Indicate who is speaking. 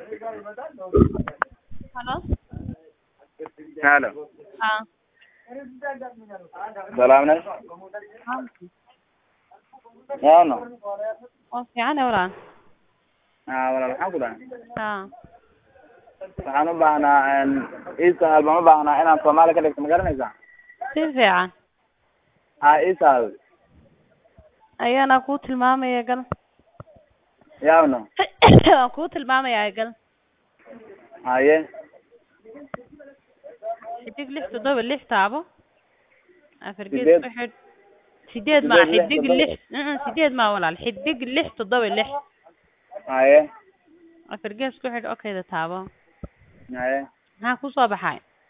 Speaker 1: Hello?
Speaker 2: Hello.
Speaker 1: Ah,
Speaker 2: Salaamne. Yaano.
Speaker 1: oo fiican eh walaal.
Speaker 2: Ah, walaal waxaan ku dhahay.
Speaker 1: Ah,
Speaker 2: Waxaan u baahnaa een Easter baan u baahnaa inaan Soomaali ka dhigto ma garanaysaa?
Speaker 1: si fiican.
Speaker 2: Ah, Easter.
Speaker 1: Ayana kuu tilmaamaya gal.
Speaker 2: Yaano.
Speaker 1: Waan kuu tilmaamaya gal.
Speaker 2: Haye.
Speaker 1: Xidig lix toddoba lix taabo. Afar gees
Speaker 2: Sideed.
Speaker 1: ku xidh. Sideed ma
Speaker 2: Sideed, lix,
Speaker 1: xidig
Speaker 2: toddoba.
Speaker 1: lix. Mm, sideed ma walaal. Xidig lix toddoba lix.
Speaker 2: Haye.
Speaker 1: Afar gees ku xidh okayda taabo.
Speaker 2: Haye.
Speaker 1: Maxaa ku soo baxay?